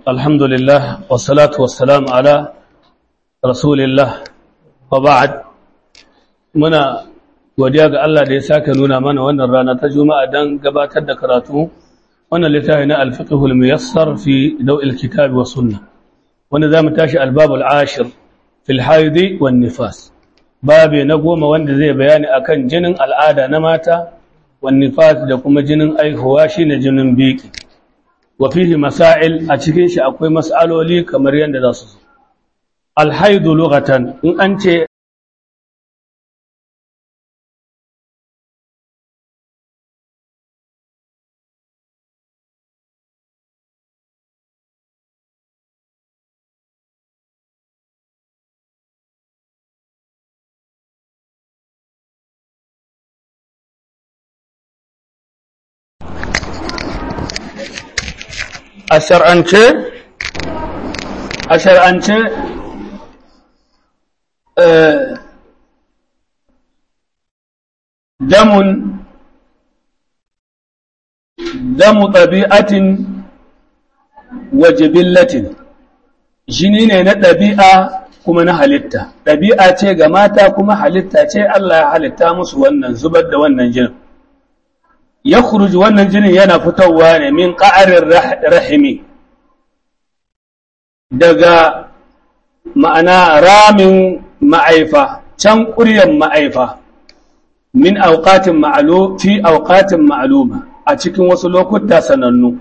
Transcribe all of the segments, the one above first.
الحمد لله والصلاة والسلام على رسول الله وبعد منا godiya ga Allah da ya sake nuna mana wannan rana ta Juma'a dan gabatar da karatu wannan littafi na al-fiqh al-muyassar fi daw' al-kitab wa sunnah wanda zamu tashi al-bab al-ashir fi al-hayd wa nifas babe na goma wanda zai bayani akan jinin al'ada na mata wa nifas da kuma jinin aihuwa shine jinin biki wa fihi masail a cikin shi akwai mas'aloli kamar yanda za su zo al-hayd lughatan in an ce a shar'ance a shar'ance damun damu ɗabi'atin wa jibillatin jini ne na ɗabi'a kuma na halitta ɗabi'a ce ga mata kuma halitta ce Allah ya halitta musu wannan zubar da wannan jinin ya wannan jinin yana fitowa ne min ƙa'arin rahimi daga ma'ana ramin ma'aifa can ƙuryan ma'aifa min auƙatin ma'alu fi auƙatin ma'aluma a cikin wasu lokuta sanannu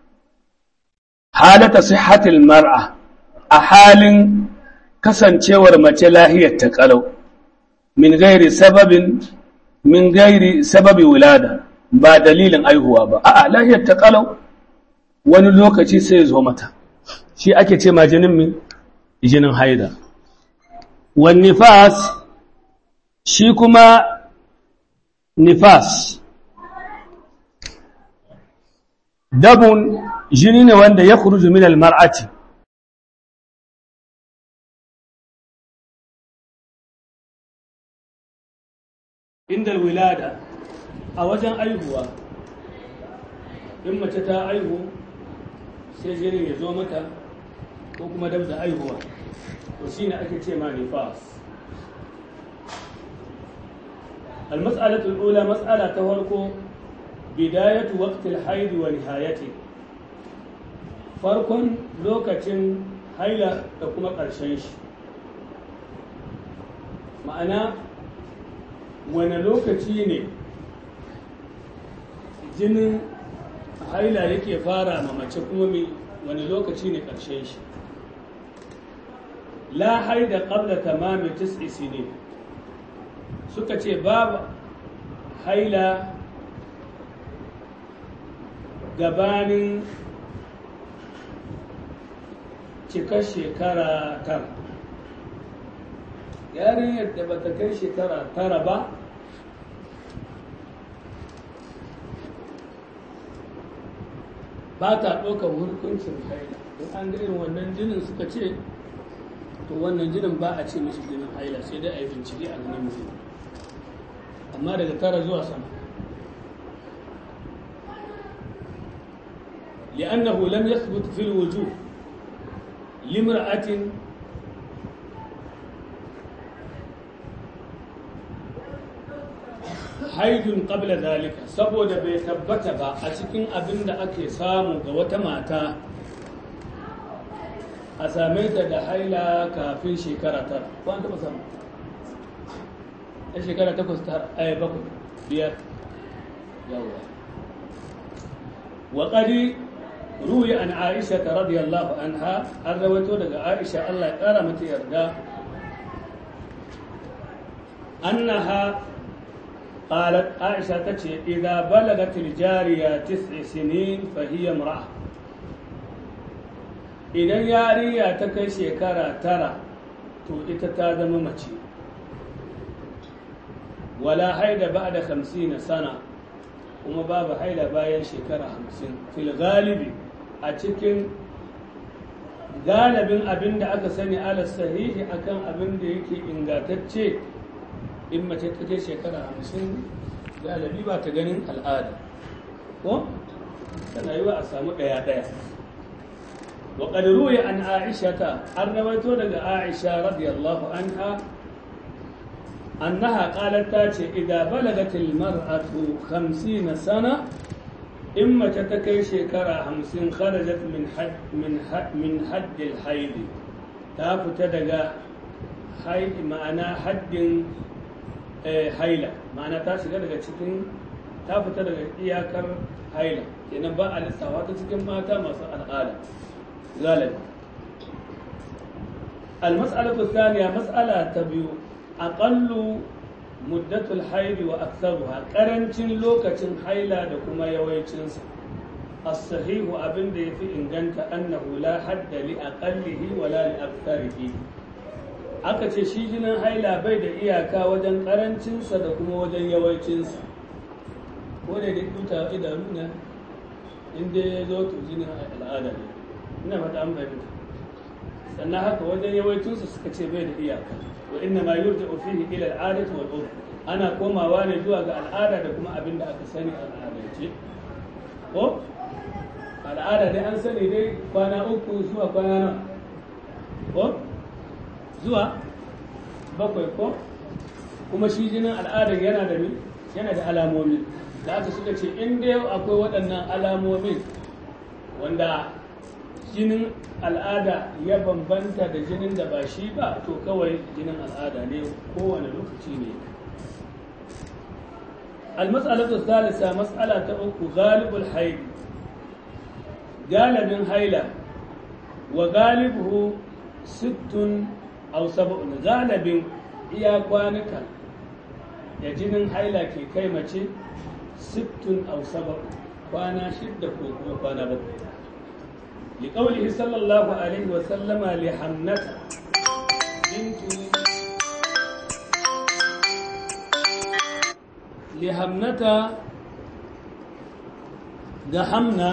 halata sihhatil mar'a a halin kasancewar mace lahiyar ta ƙalau min gairi sababin min gairi sababi wulada ba dalilin aihuwa ba a'a lahiyar ta kalau wani lokaci sai zo mata shi ake ce ma jinin min jinin haida wan nifas shi kuma nifas dabun jini ne wanda ya kuruju min almar'ati inda wilada a wajen aihuwa in mace ta aihu sai jinin ya zo mata ko kuma dab da aihuwa to shi ne ake ce ma nifas المسألة الأولى مسألة توركو بداية وقت الحيض ونهايته فرق لوكة حيلة تكون قرشنش معنى وانا لوكة ne jinin haila yake fara ma mace kuma mai wani lokaci ne ƙarshen shi la haida qabla tamami tis'i sinin suka ce babu haila gabanin cikar shekara tara yarinyar da bata kai shekara tara ba ba ta ɗaukar hukuncin haila in an ga irin wannan jinin suka ce to wannan jinin ba a ce mishi jinin haila sai dai a yi bincike a ganin mutum amma daga tara zuwa sama li'annahu lam yathbut fil wujuh limra'atin haidun qabla zalika saboda bai tabbata ba a cikin abin da ake samu ga wata mata a same ta da haila kafin shekara tara ko an taɓa samu a shekara takwas ta aya bakwai biyar yawa wa ƙari ruwi an aisha ta radiyallahu anha an rawaito daga aisha Allah ya ƙara mata yarda annaha قالت عائشة تتشي إذا بلغت الجارية تسع سنين فهي امرأة idan yariya ta kai shekara tara to ita ta zama mace wala haida ba da hamsin sana kuma babu haida bayan shekara hamsin fil galibi a cikin galibin abin da aka sani ala sahihi akan abin da yake ingantacce in mace ta kai shekara hamsin galibi ba ta ganin al'ada ko tana yi wa a samu ɗaya-ɗaya وقد روي عن عائشة الرويت لك عائشة رضي الله عنها أنها قالت تاتي إذا بلغت المرأة خمسين سنة إما تتكي شكرا خمسين خرجت من حد من حد من حد الحيض تافت دقا حيض معنى حد حيلة معنى تاشي دقا cikin ta fita daga iyakar haila kenan ba a lissawa ta cikin mata masu al'ada galibi المسألة الثانية مسألة تبيو أقل مدة الحيض وأكثرها قرنشن لوكة حيلة دكما يويتشنس الصحيح أبن دي في إنجنت أنه لا حد لأقله ولا لأكثره aka ce shi jinin haila bai da iyaka wajen karancinsa da kuma wajen yawancinsa ko da duk duta idanu na inda ya zo to jinin al'ada ne ina fata an fahimta sannan haka wajen yawancinsu suka ce bai da iyaka wa inna ma yurja fihi ila al'adati wal urf ana komawa ne zuwa ga al'ada da kuma abin da aka sani al'adance ko al'ada dai an sani dai kwana uku zuwa kwana na ko zuwa bakwai ko kuma shi jinin al'adar yana da yana da alamomi da aka suka ce in dai akwai waɗannan alamomin wanda jinin al'ada ya bambanta da jinin da ba shi ba to kawai jinin al'ada ne kowane lokaci ne المسألة الثالثة مسألة أخو غالب الحيض غالب حيلة وغالبه ست أو سبع غالب إيا كوانك يجنن حيلة كي كيمة ست أو سبع كوانا شدة وكوانا بقى لقوله صلى الله عليه وسلم لحمنة بنت لحمنة دحمنا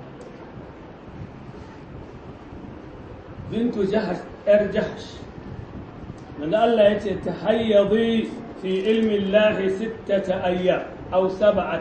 بنت جحش ارجحش من الله يتي تحيضي في علم الله ستة أيام أو سبعة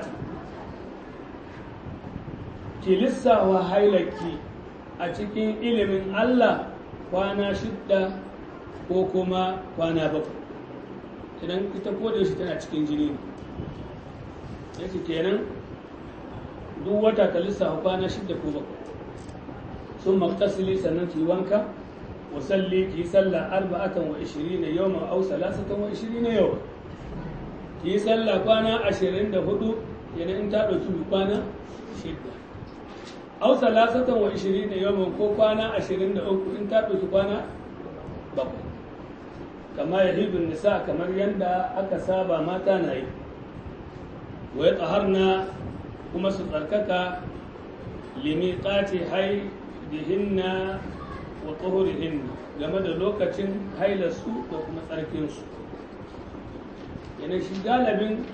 ki lissawa hailaki a cikin ilimin Allah kwana shidda ko kuma kwana bakwai idan ita da shi tana cikin jini ne yake kenan duk wata ka lissafa kwana shidda ko bakwai sun maktasili sannan ki wanka wa salli ki sallah arba'atan wa ishirina yawma aw salasatan wa ishirina yawma ki sallah kwana ashirin da hudu yana in ta ɗauki kwana shidda aw salasatan wa ishirina yawman ko kwana ashirin da uku in ta ɗauki kwana bakwai kama ya hibin nisa kamar yadda aka saba mata na yi wa ya tsaharna kuma su tsarkaka limi ƙace hai dihinna wa tsohurihinna game da lokacin hailarsu da kuma tsarkinsu yana shi galibin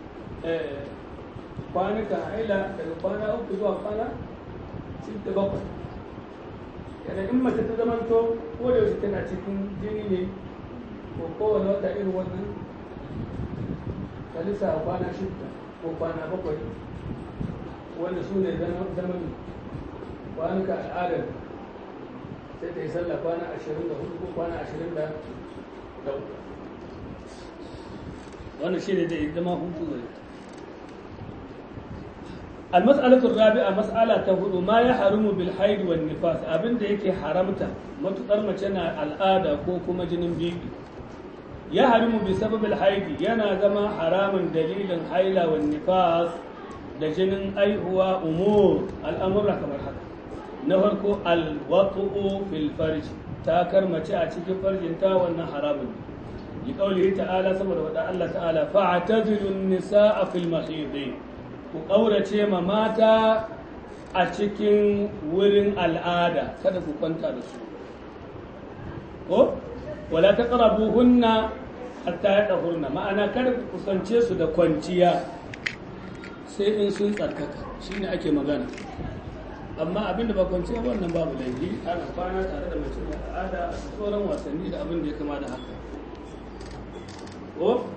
kwanuka haila daga kwana uku zuwa kwana da bakwai yana in mace ta zamanto ko da yaushe tana cikin jini ne ko kowane wata irin wannan kalisa kwana shidda ko kwana bakwai wanda su ne zamani kwanuka al'adar sai ta yi sallah kwana ashirin da hudu ko kwana ashirin da uku wannan shi ne zai zama hutu gari المسألة الرابعة مسألة تقول ما يحرم بالحيض والنفاس أبن ده يكي حرمتا ما تقرم جنا الآدة كوكو مجنن بيبي يحرم بسبب الحيض ينا زما حرام دليل الحيلة والنفاس da jinin aihuwa umur al'amurra kamar haka na farko alwatu'u fil farji ta karmace a cikin farjinta wannan haramun ne li qawlihi ta'ala saboda wada Allah ta'ala fa'tazilu an-nisaa fil mahidi ku ƙaurace ma mata a cikin wurin al'ada kada ku kwanta da su ko wala ta ƙarabu hunna hatta ya ɗahurna ma'ana kada ku kusance su da kwanciya sai in sun tsarkaka shi ne ake magana amma abin da ba kwanciya wannan babu laifi ana kwana tare da mace da al'ada a sauran wasanni da abin da ya kama da haka ko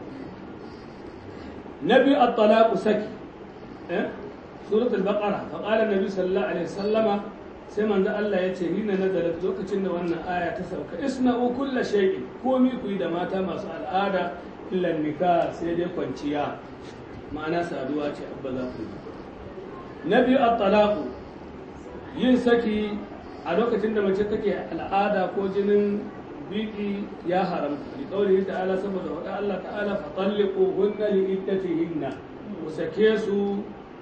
na biyu at-talaqu saki سورة البقرة فقال النبي صلى الله عليه وسلم sai manzo Allah ya ce hina nazalat lokacin da wannan aya ta sauka isna'u kulla shay'in komi ku yi da mata masu al'ada illa nikah sai dai kwanciya ma'ana saduwa ce abba za ku yi na biyu at-talaqu yin saki a lokacin da mace take al'ada ko jinin biki ya haramta li qawlihi ta'ala saboda wa Allah ta'ala fa talliquhunna li iddatihinna ku sake su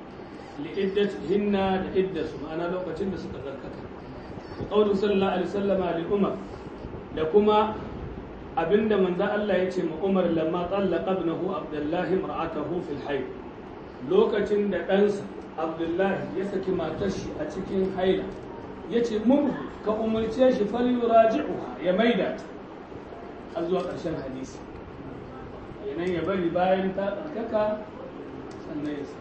hinna da iddasu ma'ana lokacin da suka zarkata wa qawlu sallallahu alaihi wasallama li umar da kuma abinda manzo Allah ya ce ma Umar lamma tallaqa ibnahu Abdullah imra'atahu fil hayd lokacin da ɗansa Abdullah ya saki matar shi a cikin haila yace mun ka umarce shi fal yuraji'uha ya maida ta har zuwa ƙarshen hadisi yanan ya bari bayan ta tsarkaka sannan ya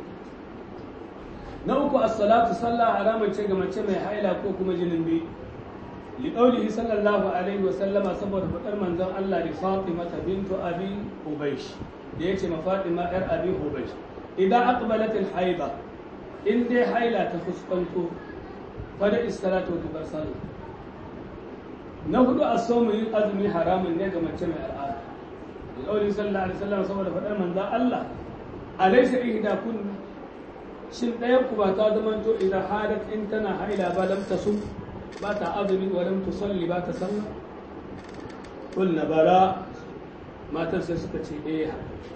na uku as-salatu sallah haramun ce ga mace mai haila ko kuma jinin biyu li qawlihi sallallahu alaihi wa sallama saboda fadar manzon Allah li Fatima bintu Abi Hubaysh da yace ma Fatima yar Abi Hubaysh idan aqbalat al-haida in dai haila ta fuskanto fada is-salatu wa sallah na hudu as-sawm yin azumi haramun ne ga mace mai al'ada li qawlihi sallallahu alaihi wa sallam saboda fadar manzon Allah alaysa ihda kunna shin ɗayan ku ba ta zama to idan hadat in tana haila ba lam ta sun ba ta azumi wa lam tusalli ba ta sallah kulna bara matan sai suka ce eh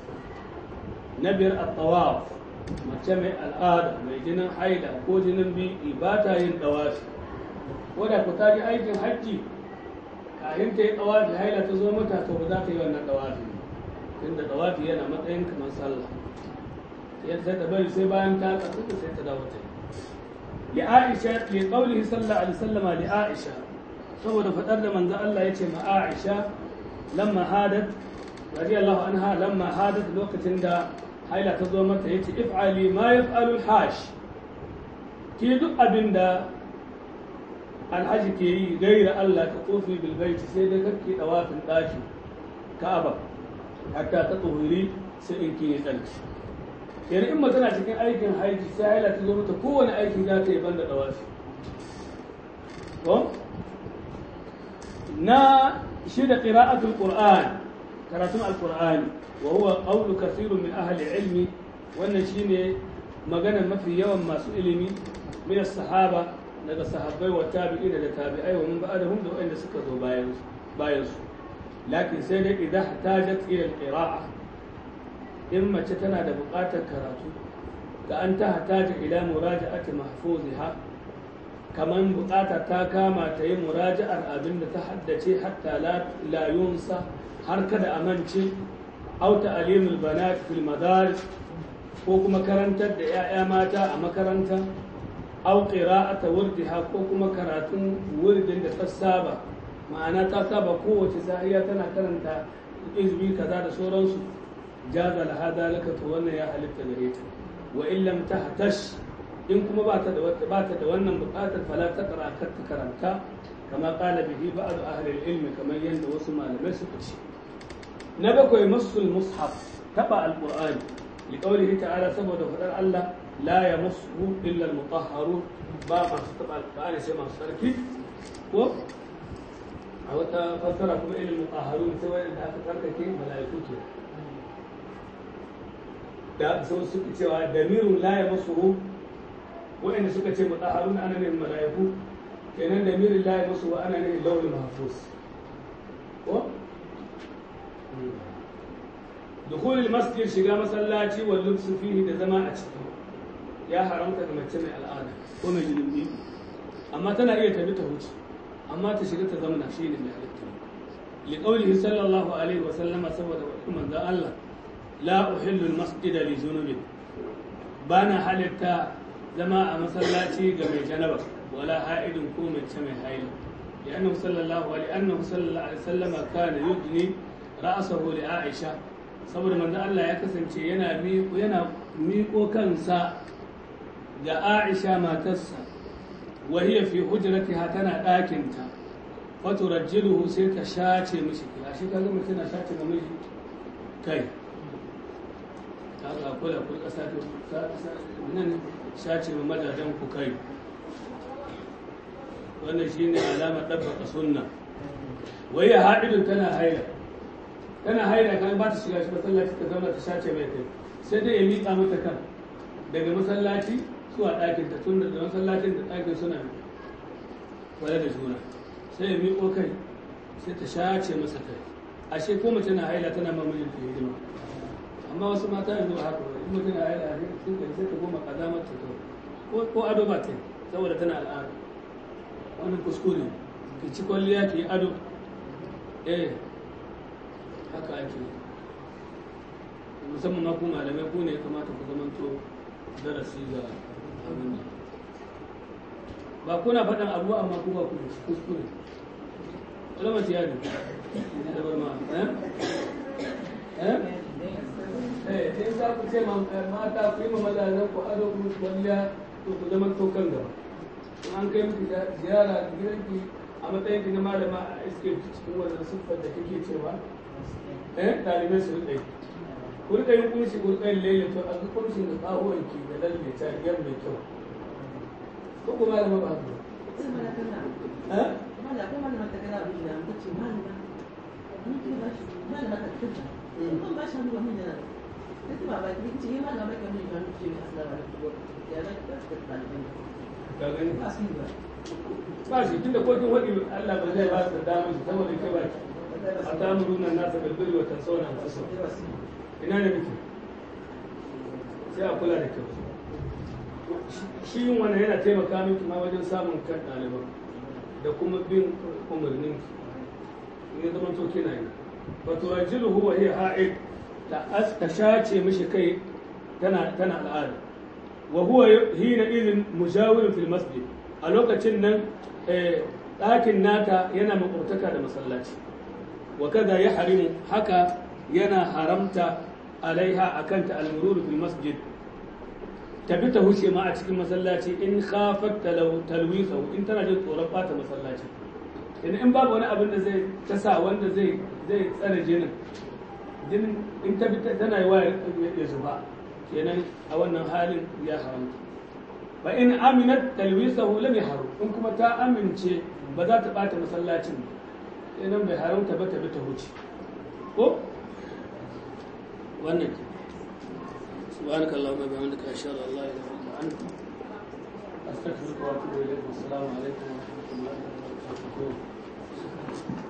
na biyar at-tawaf mace mai al'ada mai jinin haila ko jinin biki ba ta yin tawafi ko da ku ta ji aikin hajji kafin ta yi tawafi haila ta zo mata to ba za ta yi wannan tawafi tunda tawafi yana matsayin kamar sallah sai ta bari sai bayan ta tsarkuka sai ta dawo ta li Aisha li qawlihi sallallahu alaihi wasallama li Aisha saboda fadar da manzo Allah yace ma Aisha lamma hadat radiyallahu anha lamma hadat lokacin da haila ta zo mata yace if'ali ma yaf'alu al-hash ki duk abinda alhaji ke yi gaira Allah ka kofi bil baiti sai dai kake dawafin daki Ka'aba hatta ta tsohiri sai in ki yi tsarki yanzu in tana cikin aikin haiji sai haila ta zo mata kowane aikin za ta yi banda dawafi ko na shi da qira'atul qur'an karatun alqur'ani wa huwa qawlu kathirun min ahli ilmi wannan shine magana mafi yawan masu ilimi min sahaba daga sahabbai wa tabi'in da tabi'ai wa min ba'dahum da wanda suka zo bayan bayan su lakin sai dai idan hajat ila alqira'a in mace tana da buƙatar karatu da an ta hataja ila muraja'ati mahfuziha kaman buƙatar ta kama ta yi muraja'ar abin da ta haddace hatta la yunsa har kada a mance aw ta'limul banat fil madaris ko kuma karantar da 'ya'ya mata a makaranta aw qira'ata wurdiha ko kuma karatun wurdin da ta saba ma'ana ta saba kowace sahiya tana karanta izbi kaza da sauransu jaza laha dalika to wannan ya halitta gare ta wa in lam tahtash in kuma ba ta da ba ta da wannan buƙatar fala ta qara kar ta karanta kama qala bihi ba'd ahli al-ilm kamar yanda wasu malamai suka ce na bakwai masul mushaf taba al-qur'ani li qawlihi ta'ala saboda fadar Allah la yamassuhu illa al-mutahharun ba masu taba al-qur'ani sai masu sarki ko a wata fassara kuma ilil mutahharun sai wanda aka tsarkake mala'iku ke da sun suka cewa damirun la ya masu wa'anda suka ce mutahharun ana ne mala'iku kenan damirin la ya masu ana ne launin mahfuz ko دخول المسجد shiga masallaci wal lubsu fihi da zama a ciki ya haramta ga mace mai al'ada ko mai jinin amma tana iya tafi ta huce amma ta shiga ta zamana shi ne mai halitta li qawlihi sallallahu alaihi wa sallama saboda manzon Allah la uhillu al-masjida li zunubin bana halitta zama a masallaci ga mai janaba wala ha'idin ko mai ce mai haila لأنه صلى الله عليه أنه صلى الله عليه وسلم كان يدني رأسه لعائشة saboda manzo Allah ya kasance yana miƙo yana miƙo kansa ga Aisha matarsa wa hiya fi hujratiha tana ɗakinta fa turajjiluhu sai ta shace mishi kai shi kaga mutum tana shace ma miji kai kaga kula kula kasa ta nan shace ma madadan ku kai wannan shine alamar dabbaka sunna wai ya haɗin tana haila tana haila kan ba ta shiga shi masallaci ta zauna ta shace mai kai sai dai ya miƙa mata kan daga masallaci zuwa ɗakin ta tun da masallacin da ɗakin suna kwale da juna sai ya miƙo kai sai ta shace masa kai ashe ko mace na haila tana mamajin ta hidima amma wasu mata yanzu a haka in mutum na haila ne sun kai sai ta goma kazamar ta ko ko ado ba ta saboda tana al'ada wannan kuskure ki ci kwalliya ki yi ado eh haka ake musamman ma ku malamai ku ne ya kamata ku zamanto darasi ga abin nan ba kuna faɗin abu amma ku ba ku da kuskure wala mace ya ne da bar ma eh eh eh sai za ku ce mata ku yi ma mazajen ku ado ku kwalliya to ku zama to kan gaba in an kai miki ziyara gidanki a matsayin ki na malama a iske cikin wannan siffar da kake cewa eh ɗalibai su rika yi ku rika yin kunshi ku rika yin lele to a ga kunshin da tsahuwan ki da lalle ta yan mai kyau ko ku malama ba haka eh ka gani ba shi tunda ko kin wadi Allah ba zai ba su damar shi saboda ke ba ki a tamuruna nasa bilbiri wa tansawna anfusakum ina ne miki sai a kula da kyau shi yin wannan yana taimaka miki ma wajen samun kan ɗaliban da kuma bin umarnin ki ne zama to kina yi wa turajiluhu wa hiya ha'id ta ta shace mishi kai tana tana al'ada wa huwa hina idin mujawirun fil masjid a lokacin nan ɗakin nata yana makwabtaka da masallaci wa kada ya harimu haka yana haramta alaiha akan ta almururu fil masjid tabi ta huce ma a cikin masallaci in khafat talwisa in tana jin tsoron bata masallaci idan in babu wani abin da zai ta sa wanda zai zai tsare jinin jinin in ta bi tana yi wa ya zuba kenan a wannan halin ya haramta fa in aminat talwisahu lam yahrum in kuma ta amince ba za ta bata masallacin kenan bai haramta ba ta bi ta huce ko wannan سبحانك اللهم وبحمدك اشهد ان لا اله الا انت استغفرك واتوب اليك والسلام عليكم ورحمه الله وبركاته